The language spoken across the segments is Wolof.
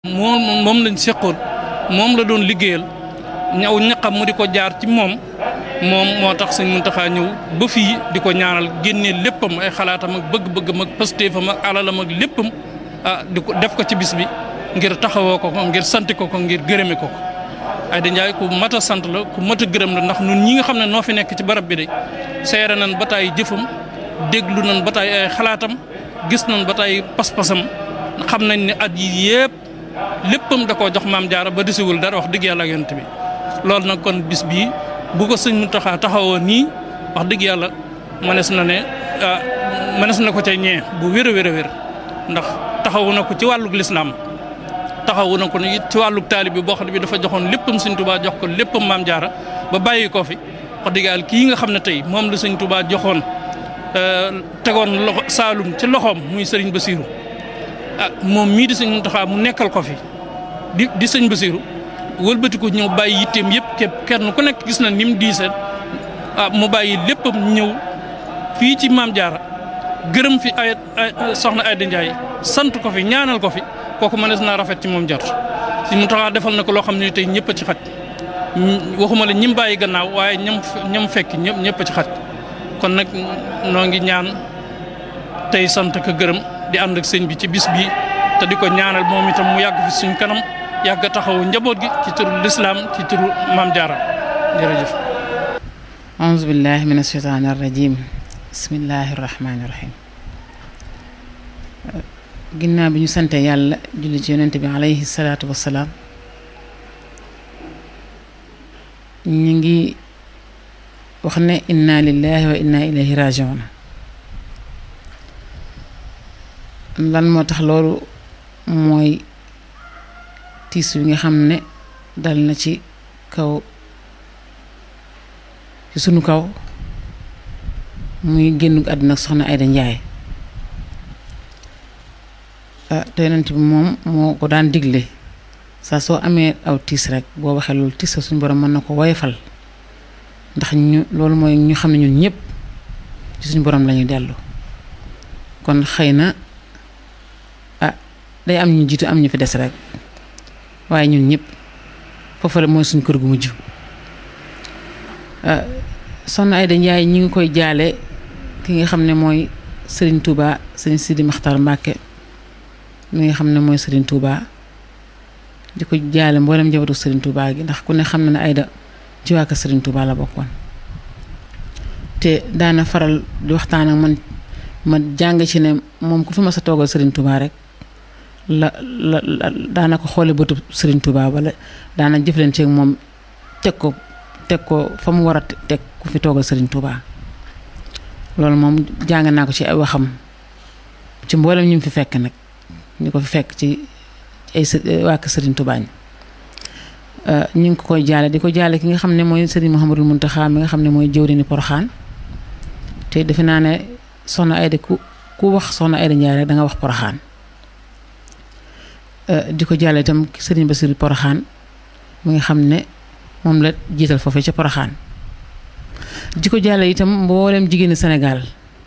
moom moom lañ seqoon moom la doon liggéeyal ñaw ñaqam mu di ko jaar ci moom moom moo tax sëñ Muntaxa ñëw ba fii di ko ñaanal génnee léppam ay xalaatam ak bëgg-bëggam ak pastéefam ak alalam ak léppam ah di ko def ko ci bis bi ngir taxawoo ko ko ngir sant ko ko ngir gërëme ko ko Ayda Ndiaye ku mat a sant la ku mat a gërëm la ndax ñun ñi nga xam ne noo fi nekk ci barab bi de seere nañ ba taay jëfam déglu nañ ba taay ay xalaatam gis nañ ba taay pas-pasam xam nañ ne at yi yëpp léppam da koo jox maam jaara ba desiwul dara wax dëgg yàlla ak yonent bi loolu nag kon bis bii bu ko sëñ Muntaxa taxawoo nii wax dëgg yàlla mënees na ne mënees na ko ca ñee bu wér a wér a wér ndax taxawu na ko ci wàllug lislaam taxawu na ko ni ci wàllug taalib bi boo xam ne bi dafa joxoon léppam sëñ Tuubaa jox ko léppam maam jaara ba bàyyi ko fi wax dëgg yàlla kii nga xam ne tey moom la sëñ Tuubaa joxoon tegoon loxo Saalum ci loxoom muy sëriñ Basiiru ah moom mii di sëñ Muntaxa mu nekkal ko fi di di sëñ Basiiru wëlbati ko ñëw bàyyi yitteem yëpp képp kenn ku nekk gis na ni mu diisee ah mu bàyyi léppam ñëw fii ci maam jaara gërëm fi ay soxna Ayda Ndiaye sant ko fi ñaanal ko fi kooku mënees naa rafet ci moom jot si mu taxaa defal na ko loo xam ne tey ñëpp a ci xaj waxuma la ñim bàyyi gannaaw waaye ñam ñam fekk ñëpp ñëpp a ci xaj kon nag noo ngi ñaan tey sant ko gërëm di ànd ak sëñ bi ci bis bi te di ko ñaanal moom itam mu yàgg fi suñ kanam yàgg taxawu njaboot gi ci turu lislaam ci turu maam jaara jërëjëf auzu billahi min asheytaani arrajim bismillahi arrahmani irrahim ginnaaw bi ñu sante yàlla julli ci yonente bi alayhi salaatu wassalaam ñu ngi wax ne inna lillahi wa inna ilayhi rajiun lan moo tax loolu mooy tiis wi nga xam ne dal na ci kaw ci sunu kaw muy génn àdduna soxna Ayda Ndiaye te yonent bi moom moo ko daan digle saa soo amee aw tiis rek boo waxee loolu tiis suñu borom mën na ko woyofal ndax ñu loolu mooy ñu xam ne ñun ñëpp ci suñu borom lañuy dellu kon xëy na ah day am ñu jiitu am ñu fi des rek waaye ñun ñëpp foofu la mooy suñu kër gu mujj soxna Ayda Ndiaye ñi ngi koy jaale ki nga xam ne mooy Serigne Touba Serigne Sidi Maxtar Mbacke mi nga xam ne mooy Serigne Touba di ko jaale mboolem njabootu Serigne Touba gi ndax ku ne xam na ne Ayda ci waa kër Serigne Touba la bokkoon te daana faral di waxtaan ak man ma jàng ci ne moom ku fi ma sa toogal Serigne Touba rek la la daana ko xoole bëtu Serigne Touba wala daana jëflanteeg moom teg ko teg ko fa mu war a teg ku fi toogal Serigne Touba loolu moom jàng naa ko ci ay waxam ci mboolem ñu fi fekk nag ñu ko fi fekk ci ay waa kër Serigne Touba ñi ñu ngi ko koy jaale di ko jaale ki nga xam ne mooy Serigne Mouhamadul Mountakha mi nga xam ne mooy jëwriñu Poroxaan te defe naa ne soxna Ayda ku ku wax soxna Ayda Ndiaye rek da nga wax Poroxaan di ko jaale itam Serigne Bassirou Poroxaan mi nga xam ne moom la jiital foofee ca Poroxaan di ko jaale itam mboolem jigéeni Sénégal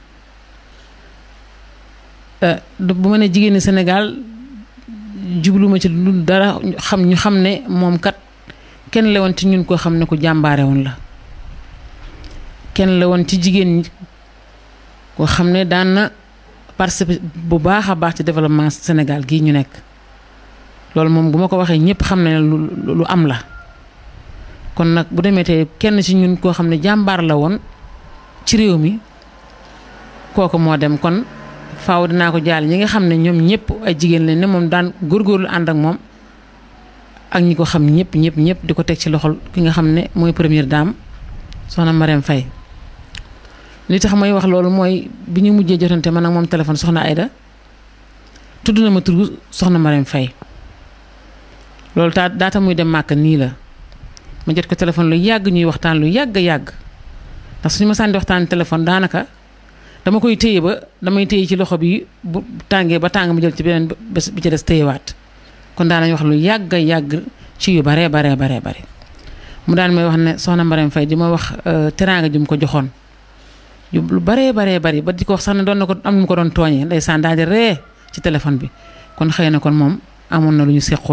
bu ma ne jigéeni Sénégal jubluma ci lu dara xam ñu xam ne moom kat kenn la woon ci ñun koo xam ne ku jàmbaare woon la kenn la woon ci jigéen ñi koo xam ne daan na participer bu baax a baax ci développement Sénégal gii ñu nekk loolu moom bu ma ko waxee ñëpp xam ne lu lu am la kon nag bu demee tey kenn ci ñun koo xam ne jàmbaar la woon ci réew mi kooku moo dem kon faaw dinaa ko jaal ñi nga xam ne ñoom ñëpp ay jigéen lañ ne moom daan góorgóorlu ànd ak moom ak ñi ko xam ñëpp ñëpp ñëpp di ko teg ci loxol ki nga xam ne mooy première dame soxna Marème Faye li tax may wax loolu mooy bi ñu mujjee jotante man ak moom téléphone soxna Ayda tudd na ma turu soxna Marème Faye loolu taa daata muy dem màkk nii la ma jot ko téléphone lu yàgg ñuy waxtaan lu yàgg yàgg ndax suñu ma sànni waxtaan téléphone daanaka dama koy téye ba damay téye ci loxo bi bu tàngee ba tàng ma jël ci beneen bés bi ci des téyewaat kon daanañ wax lu yàgg yàgg ci yu baree baree baree bare mu daan may wax ne soxna Marème Faye di ma wax teraanga ju mu ko joxoon lu baree baree bari ba di ko wax sax ne doon na ko am nu mu ko doon tooñee ndeysaan daal di ree ci téléphone bi kon xëy na kon moom amoon na lu ñu seqoon